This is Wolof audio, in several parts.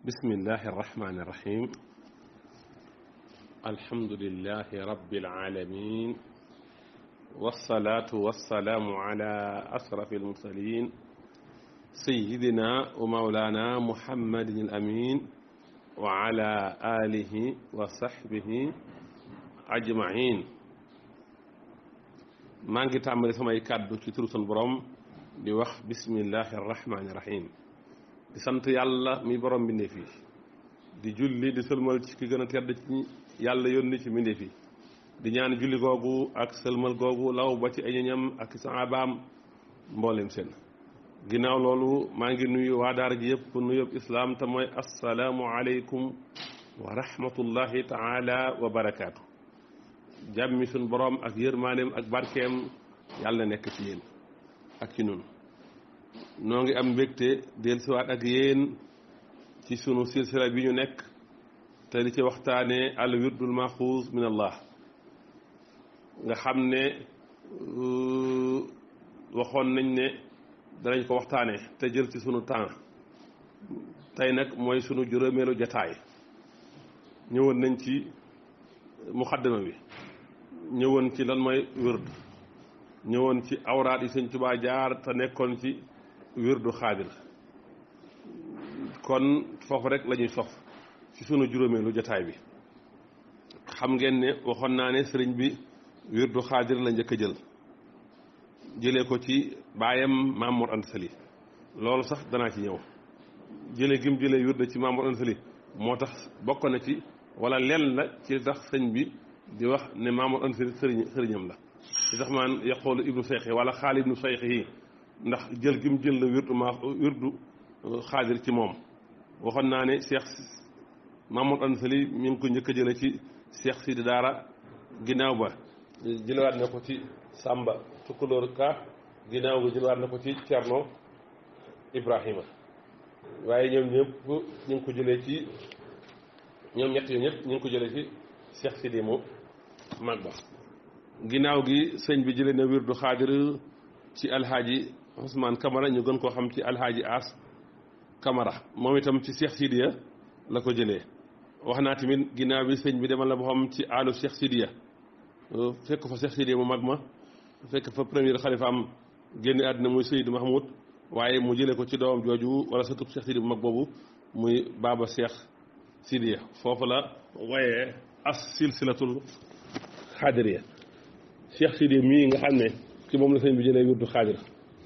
bismillahi arrahmani irrahim alhamdulilahi rabbil alamin wasalaatu wasalaamu ala asrafi almursalin sayidina wa maulana muhammadin al amin wa ala alihi wa sahbihi ajmain maa ngi tàmbali samay kàddu ci turu sunu borom di wax bismillahi arrahmani irrahim di sant yàlla mi borom mbindeef yi di julli di sëlmal ci ki gën a tedd ci yàlla yónni ci mbindeef yi di ñaan julli googu ak sëlmal googu law ba ci ay ñoñam ak saabaam mboolem seen ginnaaw loolu maa ngi nuyu waa daara ji yëpp nuyób islaam te mooy assalaamu aleykum wa rahmatullahi taala wa barakaatu jàmmi suñ borom ak yërmaaneem ak barkeem yàlla nekk ci yéen ak ci nun noo ngi am mbégte dellusiwaat ak yéen ci sunu silsila bi ñu nekk te di ci waxtaane al wirdul maxuus min allah nga xam ne waxoon nañ ne danañ ko waxtaane te jël ci sunu temps tey nag mooy sunu juróomeelu jataay ñëwoon nañ ci muxaddama bi ñëwoon ci lan mooy wird ñëwoon ci awraat yi sëñ Tuubaa jaar te nekkoon ci wirdu xaadir kon foofu rek la ñuy sof ci sunu juróomeelu jataay bi xam ngeen ne waxoon naa ne sëriñ bi wirdu xaadir la njëkk a jël jëlee ko ci baayam Maam Mor Anta Sali loolu sax danaa ci ñëw jëlee gim jëlee wirdu ci Maam Mor Anta Sali moo tax bokk na ci wala lenn la ci tax sëñ bi di wax ne Maam Mor Anta Sali sëriñ sëriñam la ci tax maan yaqoolu ibnu seyxi wala xaali ibnu seyxi yi ndax jël gi mu jël la wirdu ma wirdu xaadir ci moom waxoon naa ne Cheikh Mamadou Anta Sali mi ngi ko njëkk a jële ci Cheikh Sidi Daara ginnaaw ba jëlewaat na ko ci Samba Tukulóor Ka ginnaaw ba jëlewaat na ko ci Cerno Ibrahima waaye ñoom ñëpp ñu ngi ko jëlee ci ñoom ñett yooyu ñëpp ñu ngi ko jëlee ci Cheikh Sidi mu mag ba ginnaaw gi sëñ bi jëlee na wirdu xaadir ci alxaaji Ousmane Camara ñu gën koo xam ci alxaaji As Camara moom itam ci Cheikh Sidiya la ko jëlee wax naa tamit ginnaaw bi sëñ bi demal la boo xam ci àllu Cheikh Sidiya fekk fa Cheikh Sidiya mu mag ma fekk fa premier xalifa am génn àddina muy Seydou Mahmoud waaye mu jëlee ko ci doomam jooju wala satub Cheikh Sidiya bu mag boobu muy baaba Cheikh Sidiya foofu la wooyee as silsilatul xaadiriya Cheikh Sidiya mii nga xam ne ci moom la sëñ bi jëlee wirdu xaadir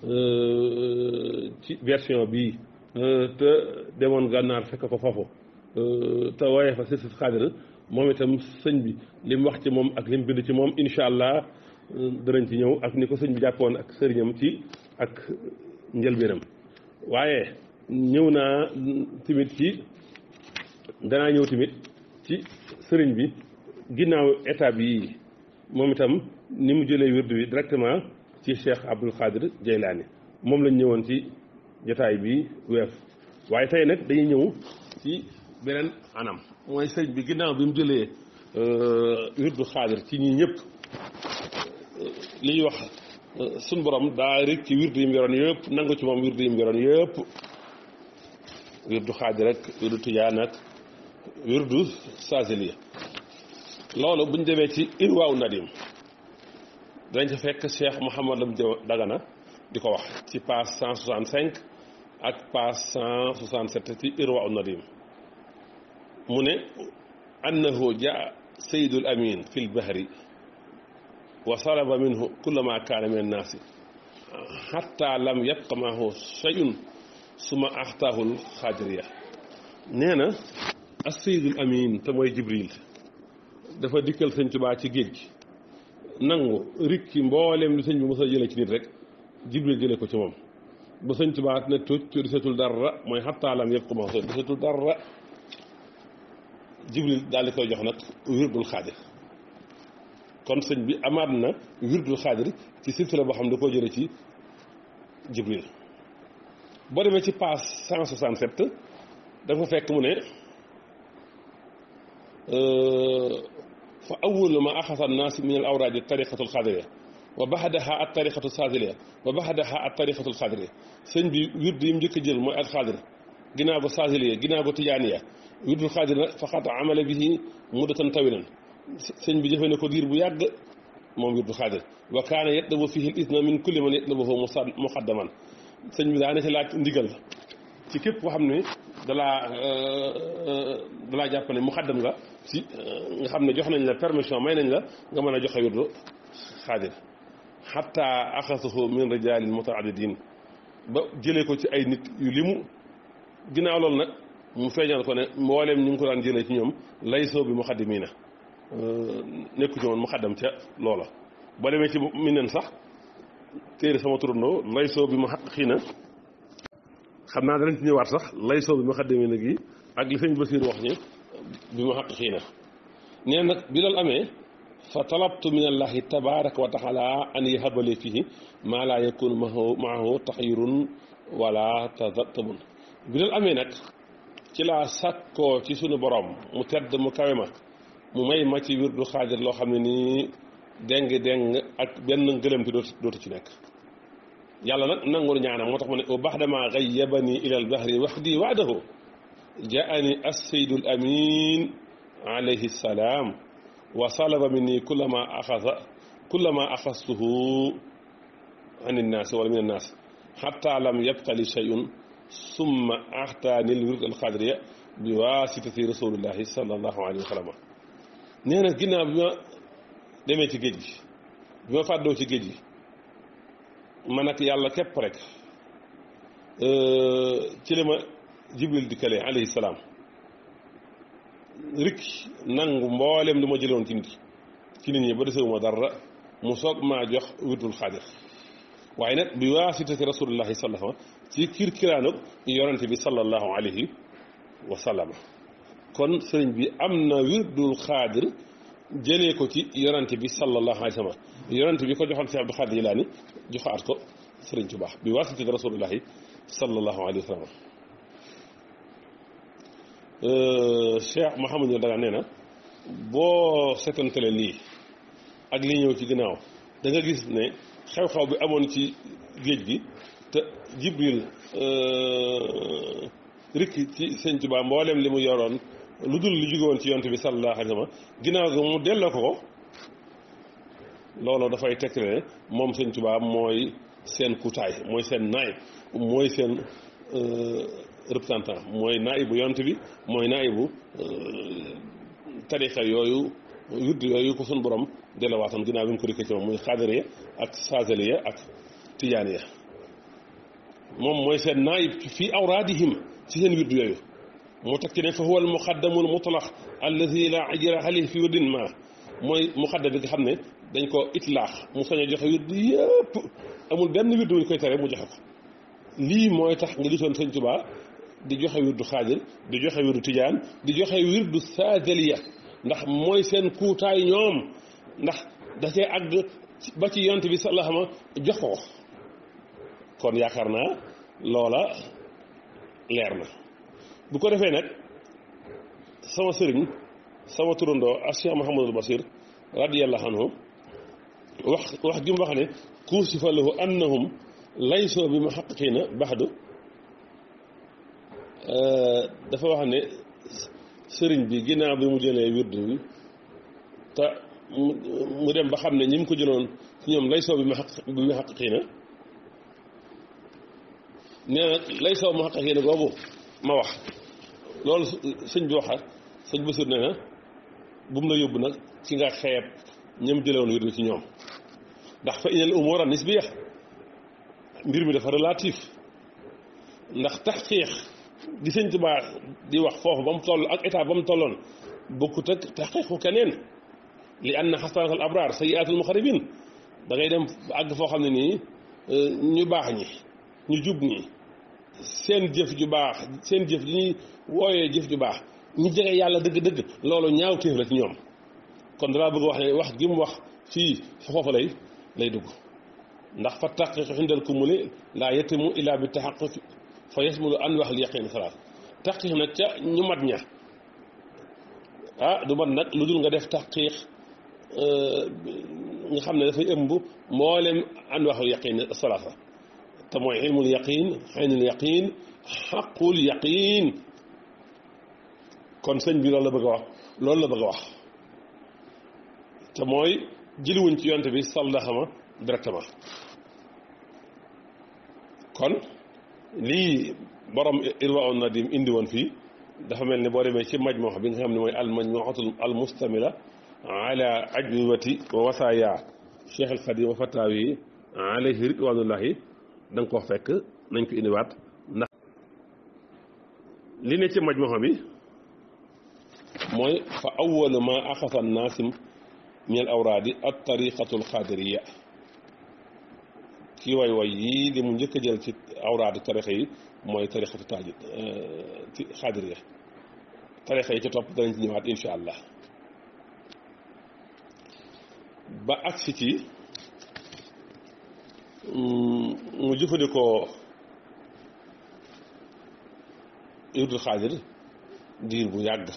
ci version bii te demoon gànnaar fekk ko foofu te waaye fa sirsit xaadir moom itam sëñ bi li mu wax ci moom ak li mu bind ci moom incha allah danañ ci ñëw ak ni ko sëñ bi jàppoon ak sëriñam ci ak njëlbéenam waaye ñëw naa tamit ci danaa ñëw tamit ci sëriñ bi ginnaaw étape yi moom itam ni mu jëlee wirdu bi directement ci Cheikh Abdul Qadir Jeylaani moom lañ ñëwoon ci jotaay bi weef waaye tey nag dañuy ñëw ci beneen anam mooy sëriñ bi ginnaaw bi mu jëlee wirdu xaadir ci ñii ñëpp li ñuy wax suñ borom daa rek ci wirdu yi mu yoroon yëpp nangu ci moom wirdu yi mu yoroon yëpp wirdu xaadir rek wirdu tijaan ak wirdu saasiliya loolu buñ demee ci irwaaw nadim dañ ca fekk Cheikh Mouhamad Lam Dagana di ko wax ci page 165 ak page 167 ci irwaaw nadim mu ne annahu jaa sayidul amin fi lbahri wa salaba minhu kulla ma kaana min annaasi xatta lam yabqa maahu shay'un suma axtaahul xaadiriya nee na as sayidul amin te mooy jibril dafa dikkal sëñ Tuubaa ci géej gi nangu rikki mbooleem lu sëñ bi mos a jële ci nit rek jibril jële ko ci moom ba sëñ Tuubaa ne tuuc ci disatul dara mooy xattaalam yëpp commencé disatul dara jibril daal di koy jox nag wirdul xaadir kon sëñ bi amaat na wirdul xaadir ci silsila boo xam ne da koo jële ci jibril boo demee ci page 167 da nga fa fekk mu ne fa awwalu ma axasa annaas min al awraadi tariqatu alxaadiriya wa baxdaha at tariqatu saasiliya wa baxdaha at tariqatu alxaadiriya sëñ bi wird yi mu njëkk a jël mooy alxaadir ginnaaw ko saasiliya ginnaaw ko tijaaniya wirdul xaadir nag faqat amala bihi muddatan tawilan sëñ bi jëfee na ko diir bu yàgg moom wirdul xaadir wa kaana yatlabu fihi l isna min kulli man yatlabuhu muqaddaman sëñ bi daana ci laaj ndigal ci képp koo xam ne dalaa dalaa jàpp ne muqaddam nga ci nga xam ne jox nañ la permission may nañ la nga mën a joxe wirdu xaadir xatta axasuhu min rijalin mutaadidin ba jëlee ko ci ay nit yu limu ginnaaw loolu nag mu feeñal ko ne mbooleem ñu ngi ko daan jëlee ci ñoom laysoo bi muqaddimiina nekku ci woon muqaddam ca loola ba demee ci mi nen sax téere sama turandoo laysoo bi mu xaq xii na xam naa danañ ci ñëwaat sax laysoo bi muqaddimiina gi ak li sëñ Basiir wax ñi bi mu xaq xii na nee nag bi loolu amee fa talabtu min allahi tabaraka wa taala an yahabali fihi maa laa yakun maahu maahu taxyirun wala tazattabun bi loolu amee nag ci laa sàkkoo ci sunu borom mu tedd mu kawe ma mu may ma ci wirdu xaadir loo xam ne nii déng déng ak benn ngëlëmti dootu dootu ci nekk yàlla nag nangul ñaanam moo tax ma ne o baxdama gayyabani ila al bahri waxdi waadahu jaani asseydu al amin alayhi salaam wa salaba minni kullama axasa kullama axastuhu an innaasi wala min annaas xatta lam yabqali shay'un summa axtaani l wird alxadriya bi waasitati rasulillahi sallallahu alayhi wa sallam nee na ginnaaw bi ma demee ci géej gi bi ma fàddoo ci géej gi man ak yàlla képp rek ci la ma jibril dikkale alayhi salaam rik nangu mboolem lu ma jëloon ci nit ci nit ñi ba desewuma dara mu soog maa jox wirdul xaadir waaye nag bi waasitati rasulillahi sallallahu alayhi wa sallam ci kiir kiraanug yonente bi sallallahu alayhi wa sallam kon sëriñ bi am na wirdul xaadir jëlee ko ci yonente bi sallallahu alayhi wa sallam yonente bi ko joxoon si Abdul Xaadir Jilaani joxaat ko sëriñ Tuubaa bi waasitati rasulillahi sallallahu alayhi wa sallam Cheikh Mouhamadou Daga nee na boo setantale lii ak li ñëw ci ginnaaw da nga gis ne xew-xew bi amoon ci géej gi te Jibril rikki ci sëñ Tuubaa mboolem li mu yoroon lu dul lu jóge woon ci yonte bi sallallahu alayhi wa sallam ginnaaw ga mu delloo ko ko loolu dafay tekk ne moom sëñ Tuubaa mooy seen kutaay mooy seen naay mooy seen représentant mooy naibu yonte bi mooy naibu tarixa yooyu wird yooyu ko sun borom delawaatoon ginnaaw bi mu ko rikkee ci moom muy xaadariya ak saasaliya ak tijaaniya moom mooy seen naayib fii awraadihim ci seen wird yooyu moo teg ci ne fa huwa al muqaddamu al mutlaq alladi la ajra alayhi fi wirdin ma mooy muqaddam bi nga xam ne dañ ko itlaax mu sañ a joxe wird yëpp amul benn wird bu ñu koy tere mu joxe ko lii mooy tax nga gisoon sëñ Tuubaa di joxe wirdu xaadir di joxe wirdu tijaan di joxe wirdu saadaliya ndax mooy seen kuutaay ñoom ndax da cee àgg ba ci yont bi sallallahu alayhi wa sallam jox ko kon yaakaar naa loola leer na bu ko defee nag sama sëriñ sama turandoo ak Cheikh Mouhamadul Basir radiyallahu anhu wax wax gi mu wax ne kuusifa lahu annahum laysoo bi muhaqqiqiina baxdu dafa wax ne sëriñ bi ginnaaw bi mu jëlee wirdu bi te mu dem ba xam ne ñi mu ko jëloon ci ñoom laysoo bi bi muhaqqiqiina nee na laysoo muhaqqiqiina googu ma wax loolu sëñ bi waxa sëñ Basiir nee na bu mu la yóbbu nag ci nga xeeb ñam jëlewoon wirdu ci ñoom ndax fa inal umuura nisbiya mbir mi dafa relatif ndax taxqiiq di sëñ Tuubaa di wax foofu ba mu toll ak état ba mu tolloon bokkut ak taxqiiqu keneen li anna xasanaatul abraar sayyiaatul muqarrabiin da ngay dem àgg foo xam ne nii ñu baax ñi ñu jub ñi seen jëf ju baax seen jëf ji ñuy wooyee jëf ju baax ñu jege yàlla dëgg-dëgg loolu ñaaw téef la ci ñoom kon dalaa bëgg wax ne wax gi mu wax fii foofu lay lay dugg ndax fa taxqiq indal kumuli laa yetimu illa bi taxaquq fa yasmulu an wax li yaqin salaat taxqiq nag ca ñu mat ña ah du mat nag lu dul nga def taxqiq nga xam ne dafay ëmb mboolem an wax yaqin salaata te mooy ilmul yaqin xaynul yaqin xaqul yaqin kon sëñ bi loolu la bëgg a wax loolu la bëgg a wax te mooy jëliwuñ ci yonte bi sallaxama directement kon lii borom irwa on nadim indi woon fii dafa mel ni boo demee ci majmuux bi nga xam ne mooy al majmuuxatul al mustamila ala ajwibati wa wasaaya cheikh al xadim wa fataawi alayhi ridwanullahi da nga ko fekk nañ ko indiwaat ndax li ne ci majmuuxa bi mooy fa awalu ma axasa naasim min al awraadi at tariqatu al xaadiriya kii way way yii li mu njëkk a jël ci awraadi tarixa yi mooy tarixatu taaji ci xaadiriya tarixa yi ci topp danañ ci ñëwaat insha allah ba agsi ci mu jëfandikoo yurdul xaadir diir bu yàgg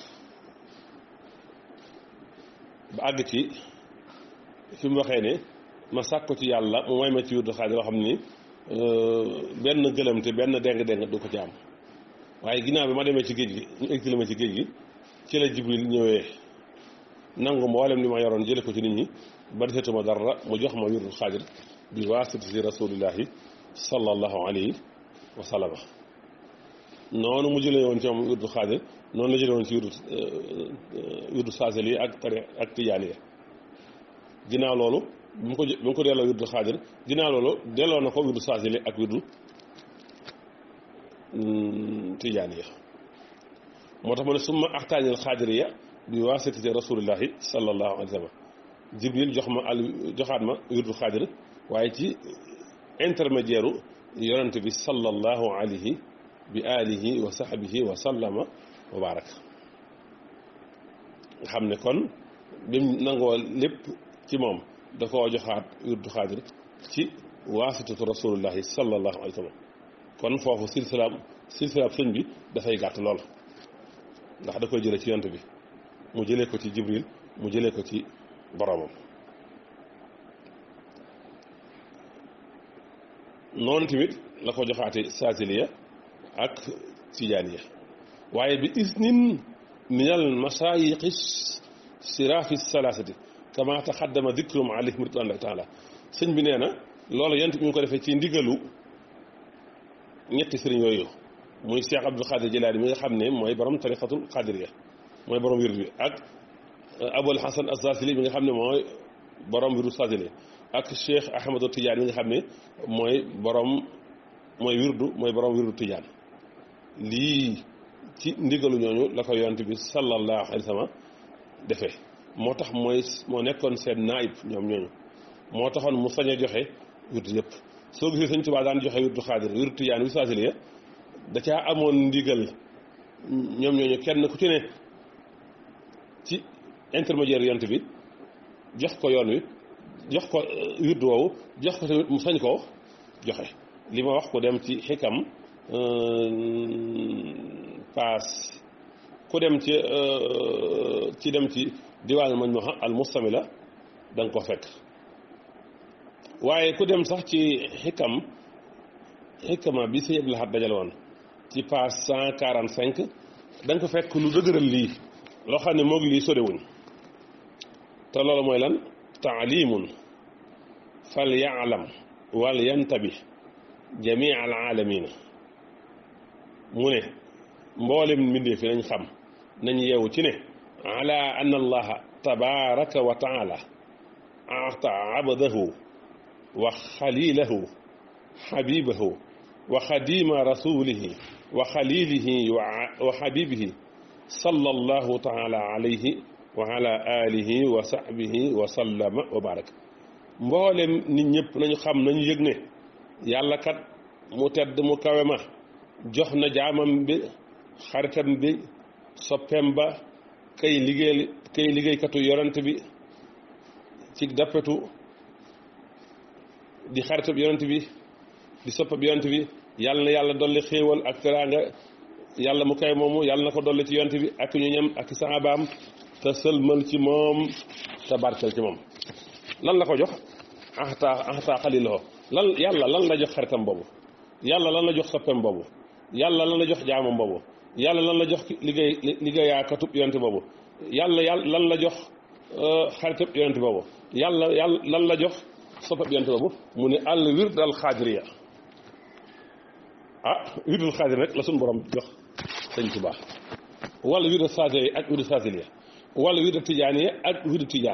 ba àgg ci fi mu waxee ne ma sàkku ci yàlla mu may ma ci yurdul xaadir loo xam ni benn gëlëm te benn deng-deng du ko ci am waaye ginnaaw bi ma demee ci géej gi ñu exilé ma ci géej gi ci la jibril ñëwee nangu mboolem li ma yoroon jële ko ci nit ñi ba desetuma dara mu jox ma yurdul xaadir bi waasitati rasulillahi sallallahu alayhi wa sallama noonu mu jëlee woon ci moom yurdul xaadir noonu la jëlee woon ci yurdu yurdu saasel yi ak tari ak tijaan yi ginnaaw loolu bi mu ko bi mu ko delloo yurdu xaadir ginnaaw loolu delloo na ko yurdu saasel yi ak yurdu tijaan yi moo tax ma ne summa axtaanil xaadiriya bi waasitati rasulillahi sallallahu alayhi wa sallam jibril jox ma al joxaat ma yurdu xaadir waaye ci intermédiaire u yonente bi sallallahu alayhi bi alihi wa sahbihi wa sallama wa baraka nga xam ne kon bim nangoo lépp ci moom da koo joxaat yurdu xaadir ci waasitatu rasulullahi sallallahu alayhi wa sallam kon foofu silsilaam silsilaam sëñ bi dafay gàtt lool ndax da koy jële ci yonent bi mu jëlee ko ci jibril mu jëlee ko ci boromam noonu tamit la ko joxaate saasiliya ak tijaaniya waaye bi isnin minal masaayiqi siraafi salaasati kama taxaddama dikrum alayhim ridwanullahi taala sëñ bi nee na loolu yent bi ñu ko defee ci ndigalu ñetti sëriñ yooyu muy Cheikh Abdul Xaadir Jilaani mi nga xam ne mooy borom tariqatul xaadiriya mooy borom wird bi ak Abul Hasan Assaasili mi nga xam ne mooy borom wirdu saasili ak Cheikh Ahmadu Tijaan mi nga xam ne mooy borom mooy wirdu mooy borom wirdu Tijaan lii ci ndigalu ñooñu la ko yonent bi sallallahu alayhi wa sallam defee moo tax mooy moo nekkoon seen naayib ñoom ñooñu moo taxoon mu sañ a joxe wirdu yëpp soo gisee Sëñ Tuubaa daan joxe wirdu xaadir wirdu Tijaan wi saasiliya da caa amoon ndigal ñoom ñooñu kenn ku ci ne ci intermédiaire yonent bi jox ko yoon wi jox ko wirdu woowu jox ko tamit mu sañ koo joxe li ma wax ko dem ci xikam paas ku dem ci ci dem ci diwaanu mañ ma al mustamila da nga ko fekk waaye ku dem sax ci xikam xikama bi si Abdul Ahad dajale woon ci page cent quarante cinq da nga ko fekk lu dëgëral lii loo xam ne moog lii sorewuñ te loolu mooy lan taalimun fal yaalam wal yantabi jamii al aalamina mu ne mboolem mbindee fi nañ xam nañ yeewu ci ne ala anna allaha tabaraka wa taala aata abdahu wa xalilahu xabibahu wa xadima rasulihi wa xalilihi wa xabibihi sallallahu taala alayhi wa ala alihi wa sahbihi wa sallama wa baraka mboolem nit ñëpp nañu xam nañu yëg ne yàlla kat mu tedd mu kawe ma jox na jaamam bi xaritam bi soppeem ba kay liggéey kay liggéeykatu yorante bi ci dappetu di xaritab yonent bi di soppab yonent bi yàlla na yàlla dolli xéewal ak teraanga yàlla mu kay moomu yàlla na ko dolli ci yonent bi ak ñu ñam ak saabaam te sëlmal ci moom te barkel ci moom lan la ko jox axtaa axtaa xaliloo lan yàlla lan la jox xaritam boobu yàlla lan la jox soppem boobu yàlla lan la jox jaamam boobu yàlla lan la jox liggéey liggéeyaakatub yonent boobu yàlla yàlla lan la jox xaritab yonent boobu yàlla yàlla lan la jox soppab yonent boobu mu ne al wird al xaadiriya ah wirdul xaadir rek la suñu borom jox sëñ Tuubaa wala wirdu saadili ak wirdu saadiliya wala wirdu tijaaniya ak wirdu tijaan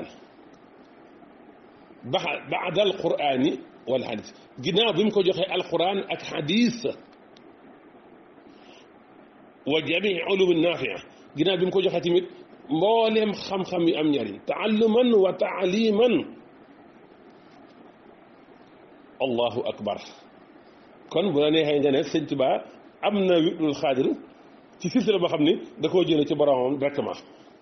ba baada al quraani wala xadis ginnaaw bi mu ko joxee alquran ak xadis wa jamii ulum naafia ginnaaw bi mu ko joxee tamit mbooleem xam-xam yu am njariñ taalluman wa taaliman allahu akbar kon bu la neexee nga ne sëñ Tuubaa am na wirdul xaadir ci silsila boo xam ni da koo jële ci boromam directement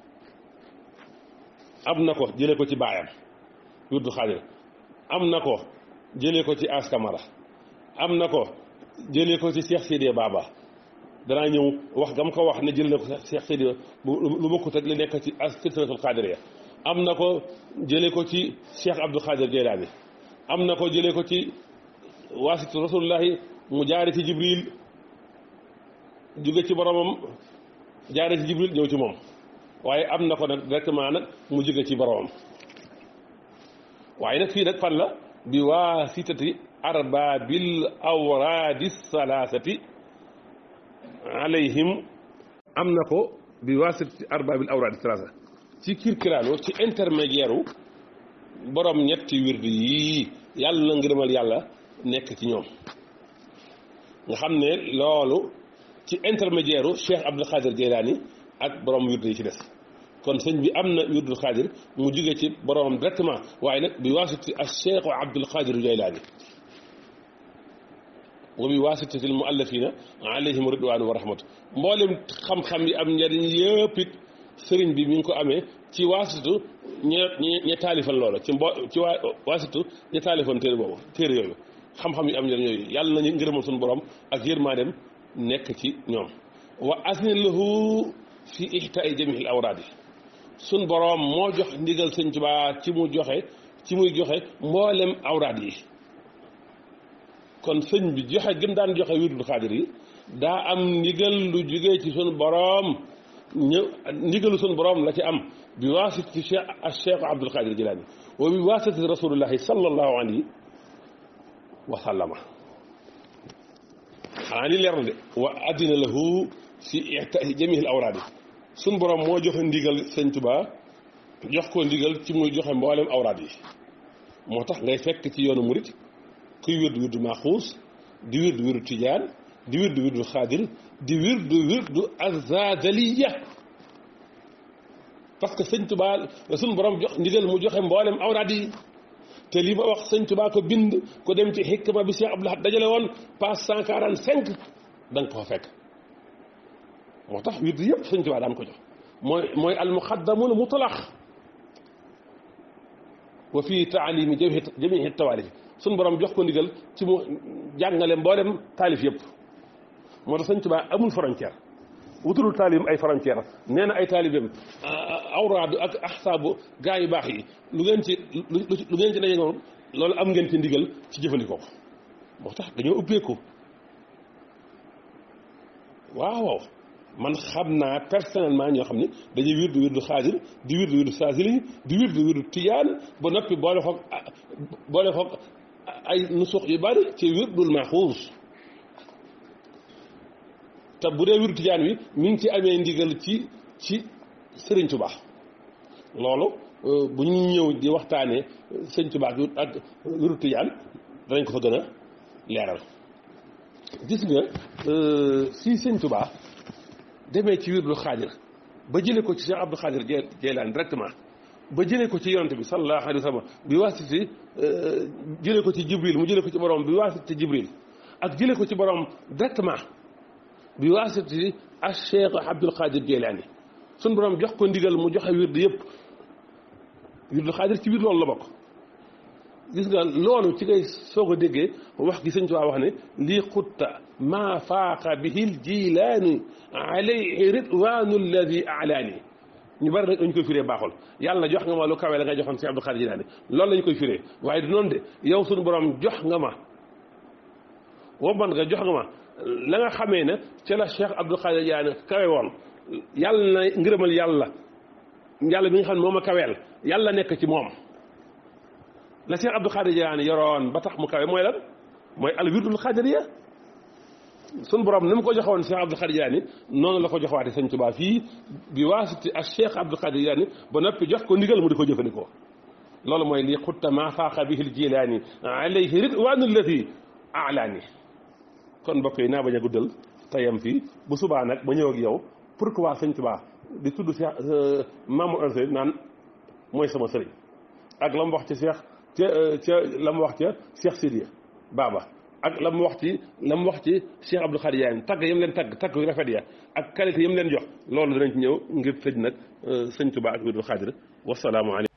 am na ko jële ko ci baayam wirdul xaadir am na ko jëlee ko ci askamara am na ko jëlee ko ci Cheikh Sidiya Baba danaa ñëw wax gam ko wax ne jël na ko Cheikh Sidiya lu bokkut ak li nekk ci silsilatul xaadiriya am na ko jëlee ko ci Cheikh Abdul Xaadir Jeylaani am na ko jëlee ko ci waasitu rasulullahi mu jaare ci Jibril jóge ci boromam jaare ci Jibril ñëw ci moom waaye am na ko nag directement nag mu jóge ci boromam waaye nag fii nag fan la bi waasitati arbaabil awraadi salaasati alayhim am na ko bi waasitati arbaabil awraadi salaasa ci kirkiraano ci intermédiaire u borom ñetti wirdu yii yàlla na ngërëmal yàlla nekk ci ñoom nga xam ne loolu ci intermédiaire u Cheikh Abdul Xaadir Jeylaani ak borom wirdu yi ci des kon sëñ bi am na wirdul xaadir mu jóge ci boromam directement waaye nag bi waasiti al cheikh abdul xaadir jaylaani wa bi waasitati al muallafina alayhim ridwaanu wa rahmatu mboolem xam-xam yi am njariñ yëpp it sëriñ bi mi ngi ko amee ci waasitu ñe ñe taalifal loola ci mbo ci waa waasitu ñe taalifal téere boobu téere yooyu xam-xam yi am njariñ yooyu yàlla nañu ngërëmal suñu borom ak yërmaandem nekk ci ñoom wa asni lahu fi ihtaai jamihil awraadi suñ boroom moo jox ndigal sëñ Tuubaa ci mu joxe ci muy joxe mboolem awraad yi kon sëñ bi joxe gëm daan joxe wirdul xaadir yi daa am ndigal lu jógee ci suñ boroom ñë ndigalu suñ boroom la ci am bi waasiti cheikh al cheikh Abdul Xaadir Jilaani wa bi waasiti rasulullahi sallallahu alayhi wa sallama xanaa ni leer na de wa addina lahu fi ihtaai jamihil awraad yi suñ borom moo joxe ndigal sëñ Tuubaa jox ko ndigal ci muy joxe mboolem awraad yi moo tax ngay fekk ci yoonu murit kuy wirdu wirdu maaxuus di wirdu wirdu tijaan di wirdu wirdu xaadir di wirdu wirdu azadaliya parce que sëñ Tuubaa la suñ borom jox ndigal mu joxe mboolem awraad yi te lii ma wax sëñ Tuubaa ko bind ko dem ci xikma bi Cheikh Abdul Ahad dajale woon page cent quarante cinq da nga ko fa fekk moo tax wird yëpp sëñ Tuubaa daan ko jox mooy mooy almuqaddamul mutlaq wa fii taalimi jami jamihi tawaalif suñ borom jox ko ndigal ci mu jàngale mboolem taalif yëpp moo tax sëñ Tuubaa amul frontière wutalul taalim ay frontière nee na ay taalibeem awraadu ak axsaabu gaa yu baax yi lu ngeen ci lu ngeen ci daje moom loolu am ngeen ci ndigal ci jëfandikoo ko moo tax dañoo ubbeeku waaw man xam naa personnellement ñoo xam ne dañuy wirdu wirdu xaadir di wirdu wirdu saasili di wirdu wirdu tijaan ba noppi boole xoog boole xoog ay nusux yu bari ci wirdul maxuus te bu dee wirdu tijaan wi mi ngi ci amee ndigal ci ci Sëriñ Tuubaa loolu bu ñu ñëw di waxtaanee Sëriñ Tuubaa ak wirdu tijaan danañ ko fa gën a leeral gis nga si Sëriñ Tuubaa demee ci wirdul xaadir ba jëlee ko ci Cheikh Abdou Xaadir Jeylaan directement ba jëlee ko ci yonante bi sallallahu alayhi wa sallam bi waasiti jëlee ko ci Jibril mu jëlee ko ci borom bi waasiti Jibril ak jëlee ko ci borom directement bi waasiti ak Cheikh Abdul Xaadir Jeylaani suñ borom jox ko ndigal mu joxe wird yëpp wirdul xaadir ci biir loolu la bokk gis nga loolu ci ngay soog a déggee wax gi sëñ Tuubaa wax ne lii xutta maa faaqa bihi l jilaani alayhi ridwaanu alladi alaani ñu bari nag dañu koy firee baaxul yàlla jox nga ma lu kawe la nga joxoon Cheikh Abdou Khadir Jilaani loolu la ñu koy firee waaye du noonu de yow suñu borom jox nga ma womban nga jox nga ma la nga xamee ne ca la Cheikh Abdou Khadir Jilaani kawe woon yàlla na ngërëmal yàlla yàlla bi nga xam ne moom a kaweel yàlla nekk ci moom la Cheikh Abdou Khadir Jilaani yoroon ba tax mu kawe mooy lan mooy al wirdul xaadiriya sun borom ni mu ko joxoon Cheikh Abdou Khadir Jilaani noonu la ko joxwaate Sëñ Tuubaa fii bi waasiti ak Cheikh Abdou Khadir Jilaani ba noppi jox ko ndigal mu di ko jëfandikoo loolu mooy lii xutta ma faaqa bihi l jilaani alayhi ridwaanu allati alaani kon mbokk yi naa bañ a guddal tayam fii bu subaa nag ba ñëw ak yow pourquoi Sëñ Tuubaa di tudd Cheikh Mamadou Anta naan mooy sama sëriñ ak la mu wax ci Cheikh ca ca la mu wax ca Cheikh Sidiya Baba ak la mu wax ci la mu wax ci Cheikh Abdou Khadir Jilaani tagg yam leen tagg tagg yu rafet ya ak qualité yam leen jox loolu danañ ci ñëw ngir tëj nag Sëñ Tuubaa ak Abdou Khadir wasalaamu aleykum